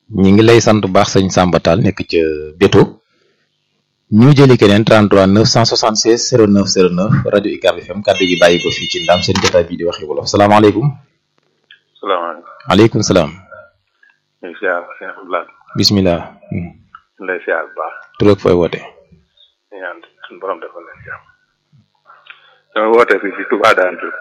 ñi ngi lay sant bu baax sëñ Samba Tall nekk ca Béto ñu jëli keneen 33 976 09 09 rajo UCAB FM kàddu gi bàyyi ko fii ci ndam seen jotaay bii di waxi wolof salaamaaleykum. salaamaaleykum. maaleykum salaam. ñu ngi siyaar sëñ Abdoulaye. bisimilah. ñu lay siyaar bu baax. tur ak fooy woote. ñu ñaan suñu borom defal leen jàmm. dama woote fii ci Touba Darou Diouf.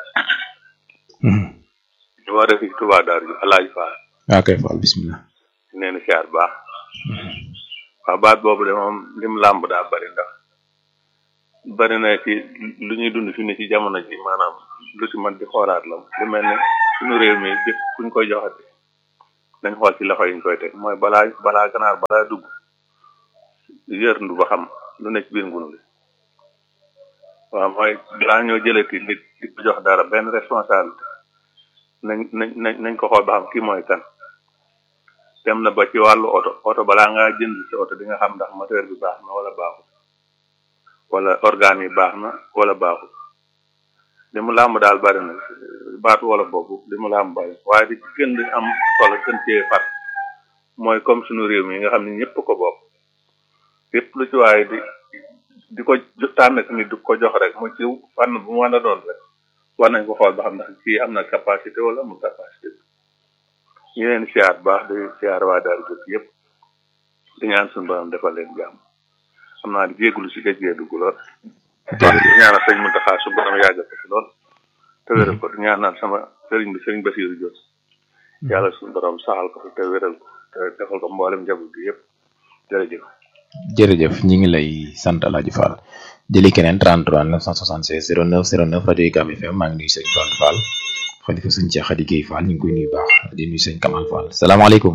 ñu woote fii ci Touba Darou Diouf Alaaji Fall. waaw kay Fall bisimilah. ñu leen di siyaar bu baax. waaw baat boobu de moom lim làmb daa bari ndax bari na ci lu ñuy dund fi ne ci jamono ji maanaam lu ci man di xoolaat la lu mel ne suñu réew mi bépp kuñ koy joxati dañ xool ci loxo yi ñu koy teg mooy balaa balaa ganaar balaa dugg yër ndu ba xam lu ne ci biir ngunu li waaw mooy balaa ñoo jëlati nit di ko jox dara benn responsabilité nañ nañ nañ nañ ko xool ba xam kii mooy kan dem na ba ci wàllu oto oto balaa ngaa jënd ci oto di nga xam ndax moteur bi baax na wala baaxul wala organe yi baax na wala baaxul li mu làmb daal bari na baatu wala boobu li mu làmb bari waaye di ci gën di am solo gën cee fat mooy comme suñu réew mi nga xam ne ñëpp ko bokk lépp lu ci waaye di di ko tànn ci nit du ko jox rek mu ci fànn bu mu mën a doon rek war nañ ko xool ba xam ndax kii am na capacité wala amul capacité ñu leen siyaar baax di siyaar waa daal jot yëpp di ñaan suñu borom defal leen jàmm xam naa di jégalu si géej gee dugg lool di ñaanal sëñ Muntaxa su borom yàggal ko fi lool te wéral ko di ñaanal sama sëriñ bi sëriñ Basiiru Jot yàlla suñu borom saxal ko fi te wéral ko te defal ko mboolem njaboot gi yëpp jërëjëf jërëjëf ñi ngi lay sant Alaaji Fall jëli keneen 33 976 09 09 rajo UCAB FM maa ngi nuyu sëñ Fall Fall xalifa sëñ Cheikh Khady Guèye Fall ñu ngi koy nuyu baax di nuyu sëñ Kamal Fall salaamaaleykum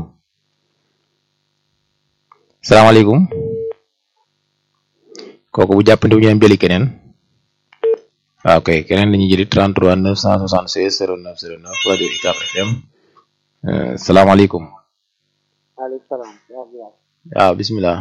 salaamaaleykum kooku bu jàppante bu ñu jëli keneen waaw kay keneen la ñuy jëli 33 976 09 09 rajo UCAB FM salaamaaleykum. maaleykum salaam. waaw bisimilah.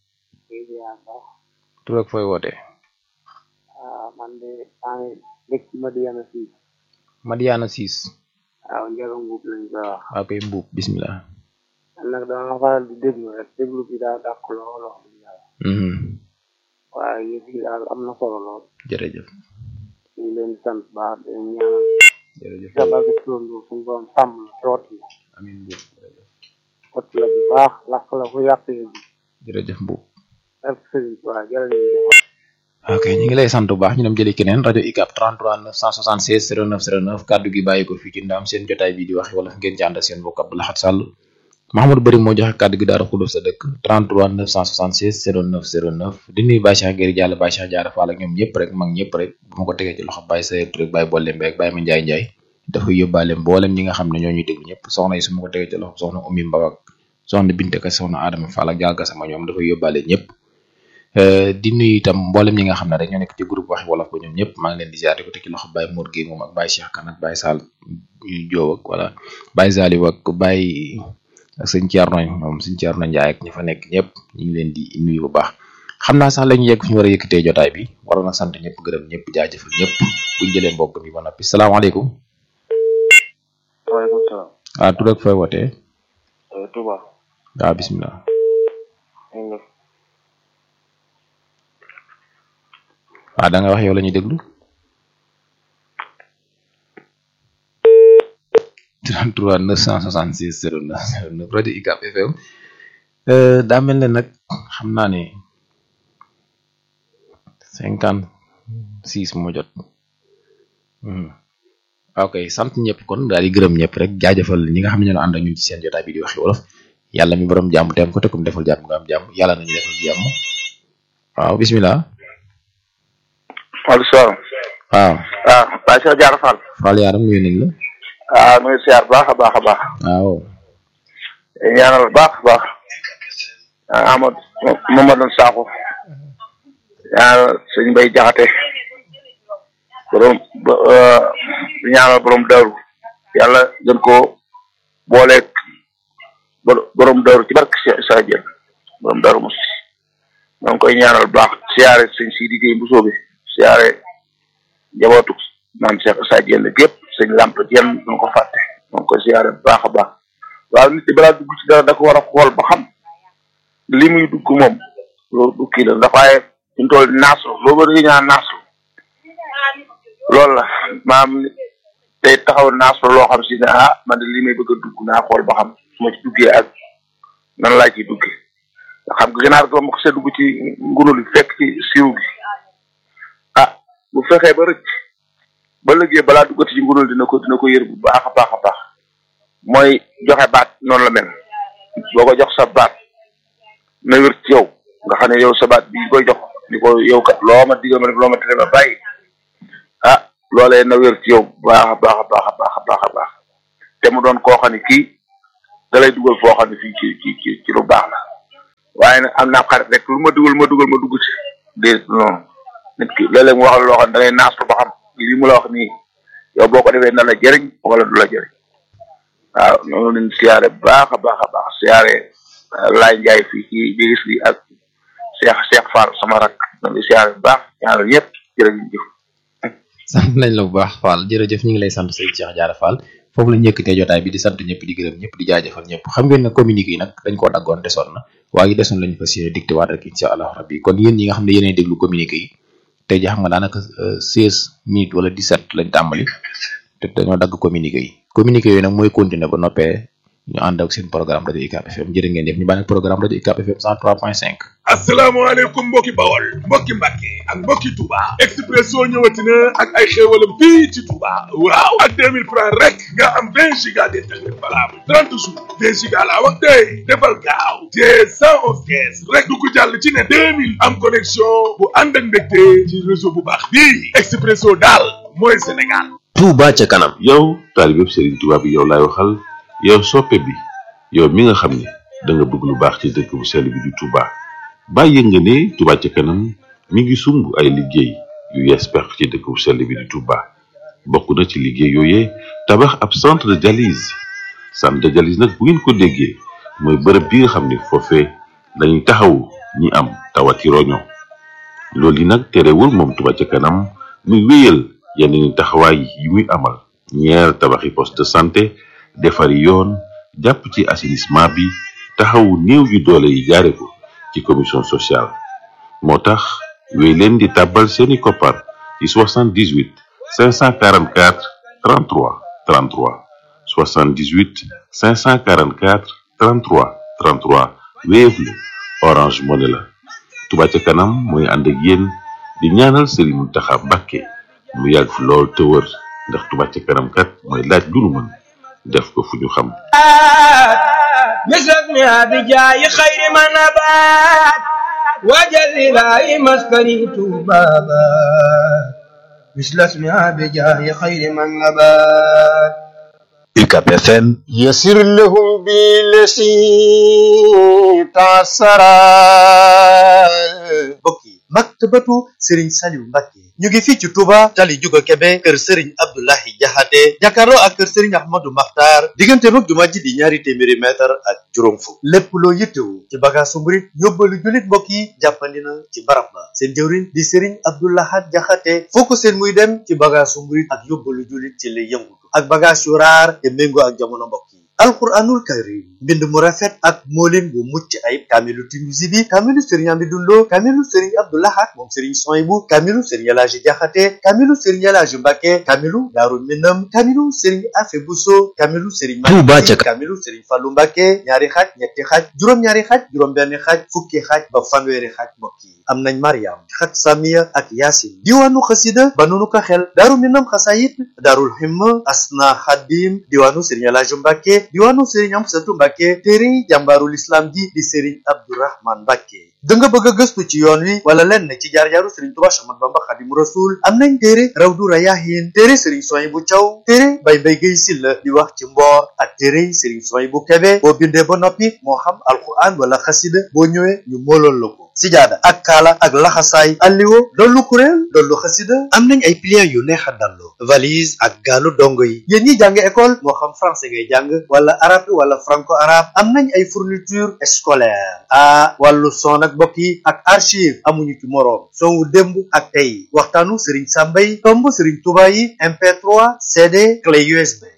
tur ak fooy woote. man de maa ngi dëkk Madiana Siis. Madiana Siis. waaw njëriñ mbuub lañ koy wax. waaw kay mbuub bisimilah. man nag dama faral di déglu rek déglu bi daal dàq lool wax dëgg yàlla. waaye yëf yi daal am na solo lool. jërëjëf. ñu ngi leen di sant baax di leen ñaanal. jërëjëf sa bàgg turandoo suñu borom sàmm la coot la. amiin mbuub jërëjëf. coot la bu baax lakk la fu yàq yi bi. jërëjëf mbuub. ak sëriñ waaw jërëjëf. ok ñu ngi lay sant bu baax ñu dem jëli keneen rajo UCAB 33 976 09 09 kàddu gi bàyyi ko fii ci ndam seen jotaay bi di wax wala ngeen ci ànd ak seen mbokk Abdou Lahad Sall Mahamadou Bari moo joxe kàddu gi daara xuluf sa dëkk 33 976 09 09 di nuyu Baye Cheikh Guèye Diallo Baye Cheikh Diarra Fall ak ñoom ñëpp rek mag ñëpp rek bu ma ko tegee ci loxo Baye Sayer Touré Baye Bolle Mbeek Baye Ma Ndiaye Ndiaye dafay yóbbaale mboolem ñi nga xam ne ñoo ñuy déglu ñëpp soxna yi su ma ko tegee ci loxo soxna Oumy Mbaw ak soxna Binte Ka soxna Adama Fall ak Dialga sama ñoom dafay yóbbaale ñëpp di nuyu itam mboolem ñi nga xam ne rek ñoo nekk ci groupe waxi wolof ba ñoom ñëpp maa ngi leen di ziar di ko teg ci loxo Baye Mour Guèye moom ak Baye Cheikh Kane ak Baye Sall Joow ak wala Baye Zaliw ak Baye ak sëñ Thierno moom sëñ Thierno Ndiaye ak ñi fa nekk ñëpp ñu ngi leen di nuyu bu baax xam naa sax la ñu yegg fi ñu war a yëkkatee jotaay bi waroon na sant ñëpp gërëm ñëpp jaajëfal ñëpp buñ jëlee mbokk mi ba noppi salaamaaleykum. waaleykum salaam. waaw tur ak fooy wootee. Touba. waaw bisimilah. waaw da nga wax yow la ñuy déglu 33 966 09 09 rajo UCAB FM daa mel ne nag xam naa ne cinquante six moo jot ok sant ñëpp kon daal di gërëm ñëpp rek jaajëfal ñi nga xam ne ñoo ànd ak ñun ci seen jotaay bi di waxi wolof yàlla mi borom jàmm te am ko te kum defal jàmm nga am jàmm yàlla nañu defal jàmm waaw bisimilah. waaleykum salaam. waaw. waaw Baye Cheikh Diarra Fall. Fall yaaram nuyu nañ la. waaw nuyu siyaar baax a baax a baax. waaw. ñaanal baax a baax. Amadou Mamadou Sakho. ñaanal sëñ Mbay Jaxate. borom ba di ñaanal borom daaru yàlla gën koo booleeg borom daaru ci barke sa jël borom daaru mos ñoo ngi koy ñaanal baax siyaare sëñ Sidi Gueye bu soobe siyaare njabootu maam Cheikh Sa Diène gépp sëñ Lamp Diène ñu ko fàtte ñoo ngi koy siyaare bu baax a baax waa waaw nit ki balaa dugg ci dara da ko war a xool ba xam li muy dugg moom loolu du kii la ndax waaye ñu toll naasu boobu dañuy ñaan naasu loolu la maam tey taxaw naasu loo xam si ne ah man de li may bëgg a dugg naa xool ba xam su ma ci duggee ak nan laa ciy duggee nga xam nga ganaar ko ma ko see dugg ci ngunul fekk ci siiw gi ah bu fexee ba rëcc ba léegi balaa duggati ci ngunul dina ko dina ko yër bu baax a baax a baax mooy joxe baat noonu la mel boo ko jox sa baat na wér ci yow nga xam ne yow sa baat bi koy jox ni ko yow kat loo ma digal ma def loo ma tere ma bàyyi ah loolee na wér ci yow baax a baax a baax a baax a baax a baax te mu doon koo xam ne kii da lay dugal foo xam ne fii ci ci ci ci lu baax la waaye nag am naa xarit rek lu ma dugal ma dugal ma dugg ci déet non nit ki léeg-léeg mu wax la loo xam ne da ngay naas ba xam lii mu la wax nii yow boo ko defee na la jëriñ wala du la jëriñ waaw noonu lañ siyaare baax a baax a baax siyaare laay njaay fii ci bigis bi ak Cheikh Cheikh Fall sama rak noonu siyaare bu baax ñaanal ñëpp jërëjëf sant nañ la bu baax Fall jërëjëf ñu ngi lay sant sëñ Cheikh Diarra Fall foofu la njëkkatee jotaay bi di sant ñëpp di gërëm ñëpp di jaajëfal ñëpp xam ngeen ne communiqué yi nag dañ koo daggoon desoon na waaye desoon lañu fas yéene dicté waat rek incha allah rabbi kon yéen ñi nga xam ne yéenay déglu communiqué yi tey ji xam nga daanaka seize minutes wala dix-sept lañ tàmbali te dañoo dagg communiqué yi communiqué yooyu nag mooy continuer ba noppee ñu ànd ak seen programme rajo UCAB FM jërë ngeen def ñu bàyyi programme rajo UCAB FM 103.5 asalaamaaleykum mbokki bawol mbokki mbàkke ak mbokki touba expresso ñëwati na ak ay xéewalam fii ci touba waaw ak 2000 francs rek nga am 20 giga d'internet valable 30 jours 20 giga laa wax tey defal gaaw te 111 kees rek du ko jàll ci ne 2000 am connexion bu ànd ak mbégte ci réseau bu baax bii expresso daal mooy sénégal Touba ca kanam yow taalibe Serigne Touba bi yow laay waxal yow soppe bi yow mi nga xam ne da nga bëgg lu baax ci dëkk bu sell bi di Touba bàyyi nga ne Touba ca kanam mi ngi sumb ay liggéey yu yees pex ci dëkk bu sell bi di Touba bokk na ci liggéey yooyee tabax ab centre de dialyse centre de dialyse nag bu ngeen ko déggee mooy bërëb bi nga xam ne foofee lañuy taxawu ñi am tawati roño loolu yi nag terewul moom Touba ca kanam muy wéyal yeneen taxawaay yi muy amal ñeer tabaxi poste de santé defari yoon jàpp ci assainissement bi taxawu néew yu doole yi jaare ko ci commission sociale moo tax wéy leen di tàbbal seeni koppar ci 78 544 33 33 78 544 33 33 Wave la Orange Money la Touba ca kanam mooy ànd ak yéen di ñaanal Serigne Mountakha Mbacké mu yàgg fi lool te wër ndax Touba ca kanam kat mooy laaj lu nu mën def ko fu ñu xam مثلنا بجاي خير من نبات وجل إلهي مسكني بابا مثل اسمها بجاي خير من نبات UCAB FM يسر لهم بالذي تعسرا mbokk yi maktabatu Serigne Saliou Mbacké ñu ngi fii ci Touba tali Juga Kebe kër Serigne Abdoulahi Jaxate jàkkaarloo ak kër Serigne Ahmadou Makhtar diggante mag jumaa ji di ñaari téeméeri mètre ak juróom fukk lépp loo yittewu ci bagaasu murit yóbbalu jullit mbokk yi jàppandi na ci barab ba seen jëwriñ di Serigne Abdoulahat Jaxate foo ko seen muy dem ci bagaasu murit ak yóbbalu jullit ci lay yëngutu ak bagaas yu raar te méngoo ak jamono mbokk yi alquranul karim mbind mu rafet ak moolin bu mucc ayib kaamilu Tinuusi bi kaamilu sëriñ Amidou Lo kaamilu sëriñ Abdou Lahad moom sëriñ Soyibu kaamilu sëriñ Elaaji Jaxate kaamilu sëriñ Elaaji Mbàkke kaamilu Daaru Minam kaamilu sëriñ Afe Buso kaamilu sëriñ Touba ca kaamilu sëriñ Fallu Mbàkke ñaari xaaj ñetti xaaj juróom-ñaari xaaj juróom-benn xaaj fukki xaaj ba fanweeri xaaj mbokk yi am nañ Mariam xaj Samiya ak Yaasin diwaanu xasida ba nunu ko xel Daaru Minam xasayit Daarul Himma Asna Xadim diwaanu sëriñ Elaaji Mbàkke diwaanu Serigne Amsatu Mbàkke téere jàmbaarul islam ji di Serigne Abdourahman Mbàkke da nga bëgg a gëstu ci yoon wi wala lenn ci jaar-jaaru Serigne Touba Ahmadu Bamba Xadimu Rasul am nañ téere Rawdu Rayaahin téere Serigne Soyibu Caw téere Bay Mbay Gay Silla di wax ci mboor ak téere Serigne Soyibu Kebe boo bindee ba noppi moo xam alquran wala xasida boo ñëwee ñu moolool la ko sijaada ak kaala ak laxasaay alliwo dollu kuréel dollu xasida am nañ ay pliants yu neex a dallu valise ak gaalu dongo yi yéen ñi jàng école moo xam français ngay jàng wala arabe wala franco arabe am nañ ay fourniture scolaire a wàllu son ak mbokk yi ak archive amuñu ci moroom son wu démb ak tey waxtaanu Serigne Samba yi tomb Serigne Touba yi MP3 CD clé USB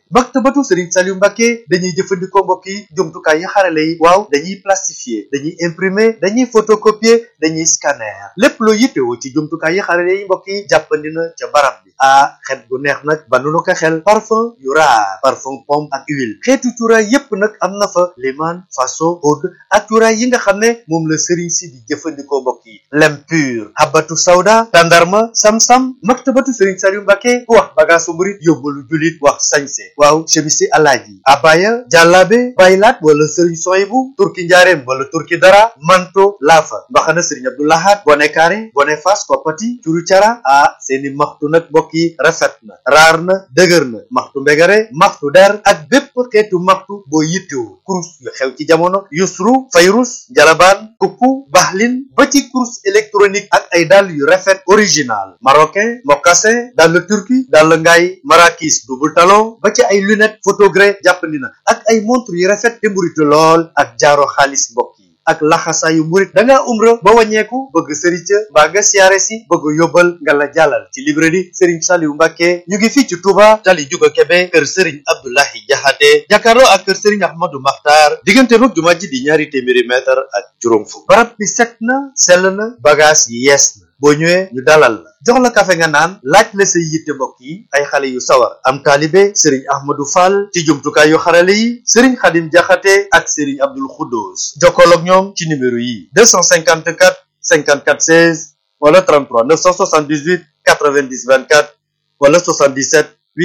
maktabatu Serigne Saliou Mbacké dañuy jëfandikoo mbokk yi jumtukaay yi xarale yi waaw dañuy plastifier dañuy imprimer dañuy photocopier dañuy scanner lépp loo yittewoo ci jumtukaay yi xarale yi mbokk yi jàppandi na ca barab bi ah xet gu neex nag ba nu ko xel parfum yu raar parfum pomme ak huile xeetu cuuraay yépp nag am na fa liman faso oud ak cuuraay yi nga xam ne moom la Serigne si di jëfandikoo mbokk yi lem pur habatu sawda tandarma sam-sam maktabatu Serigne Saliou Mbacké ku wax bagaasu murit yóbbalu julit wax sañse waaw chemisi alaaji abaya jàllaabe baylaat wala sëriñ soyibu turki njaareem wala turki dara manto laafa mbaxana sëriñ abdoulahat bone kaare bone fas koppati curu cara ah seeni maxtu nag mbokk yi rafet na raar na dëgër na maxtu mbegare maxtu der ak bépp xeetu maxtu boo yittewoo kurus yu xew ci jamono yusru fayrus jalabaan kukku baxlin ba ci kurus électronique ak ay dàll yu rafet original marocain mocassin dàll turki dàll ngaay marakis double talon ba ci ay lunette photogré jàppandi na ak ay montre yu rafet te mburitu lool ak jaaro xaalis mbokk yi ak laxasaayu murit da ngaa umra ba wàññeeku bëgg sëriñ ca mbaa nga siyaare si bëgg yóbbal nga la jàllal ci librairie Serigne Saliou Mbacké ñu ngi fii ci Touba tali juga Kebe kër Serigne Abdoulahi Jaxate jàkkaarloo ak kër Serigne Ahmadou Makhtar diggante mag jumaa ji di ñaari téeméeri mètre ak juróom fukk barab bi set na sell na bagage yi yees na boo ñëwee ñu dalal la jox la kafe nga naan laaj la say yitte mbokk yi ay xale yu sawar am taalibe sëriñ ahmadou fall ci jumtukaay yu xarale yi sëriñ xadim jaxate ak sëriñ abdul xuddoos jokkool ak ñoom ci numéro yi 254 54 16 wala 33 978 90 24 wala 77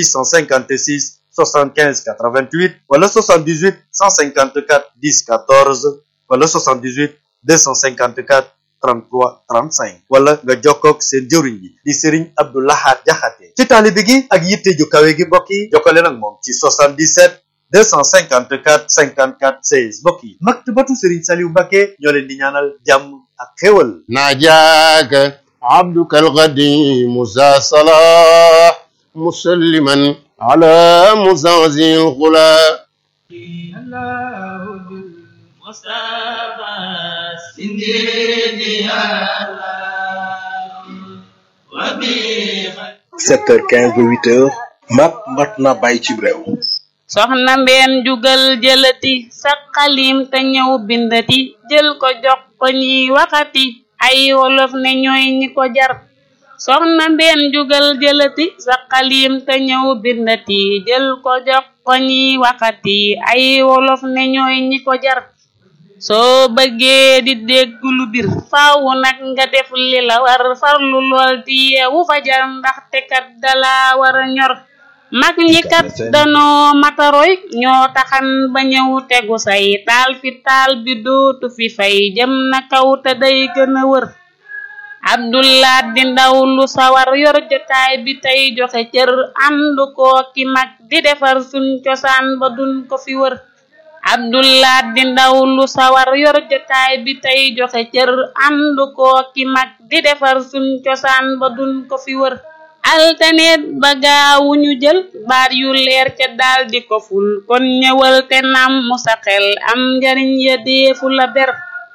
856 75 88 wala 78 154 10 14 wala 78 254 33 35 wala nga jokkoog seen jëwriñ bi di Serigne Abdou Lahad Jaxate ci taalibe gi ak yitte ju kawe gi mbokk yi jokkale nag moom ci 77 254 54 16 mbokk yi maktabatu Serigne Saliou Mbacké ñoo leen di ñaanal jàmm ak xéwal ناجاك عبدك القديم ذا صلاح مسلما على مزعزع الغلا sept heures quinze ba huit heures mat mat na bàyyi ci réew soxna mbeen jugal jëlati sa xalim te ñëw bindati jël ko jox ko ñiy waxati ay wolof ne ñooy ñi ko jar soxna mbeen jugal jëlati sa xalim te ñëw bindati jël ko jox ko ñiy waxati ay wolof ne ñooy ñi ko jar soo bëggee di dégg lu bir faaw nag nga def li la war farlu lool di yeewu fajar ndaxte kat dala war a ñor mag ñi kat danoo mataroy ñoo taxan ba ñëw tegu say taal fi taal bi dootu fi fay jëm na kaw te day gën a wër abdullah di ndaw lu sawar yor jotaay bi tey joxe cër ànd koo ki mag di defar suñ cosaan ba duñ ko fi wër abdullah di ndaw lu sawar yor jotaay bi tey joxe cër ànd koo ki mag di defar suñ cosaan ba duñ ko fi wër altaneet ba gaawu ñu jël baat yu leer ca daal di ko ful kon ñëwal te nam mu sa xel am njariñ ya deefu la ber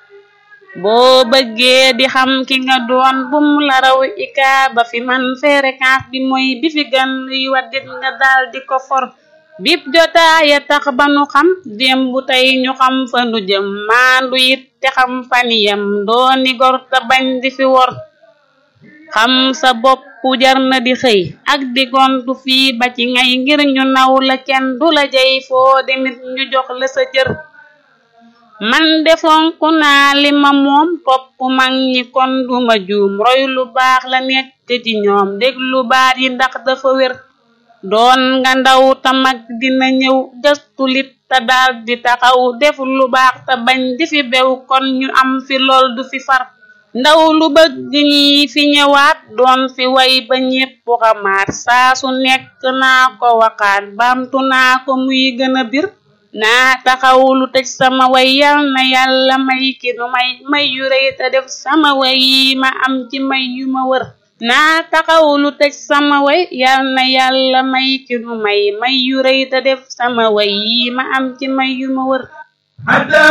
boo bëggee di xam ki nga doon bum la raw ika ba fi man fréquence bi mooy bi fi gën luy waddit nga daal di ko for bip jotaaya tax ba nu xam démb tey ñu xam fa nu jëm maandu it te xam faniyam dooni gor te bañ di fi wor xam sa bopp jar na di xëy ak di gontu fii ba ci ngay ngir ñu naw la kenn du la jey foo demit ñu jox la sa cër man defonku naa li ma moom topp mag ñi kon duma juum roy lu baax la nekk ci ñoom déglu baat yi ndax dafa wér doon nga ndaw ta mag dina ñëw gëstu lit te daal di taxaw def lu baax te bañ di fi bew kon ñu am fi lool du fi far ndaw lu bëgg ñi fi ñëwaat doon fi way ba ñépp xamaat saa su nekk naa ko waxaat baamtu naa ko muy gën a bir naa taxaw lu tëj sama way yal na yàlla may ki nu may may yu rëy te def sama way yi ma am ci may yu ma wër naa taxaw lu tëj sama way yal na yàlla may ki nu may may yu rëy te def sama way yi ma am ci may yu ma wër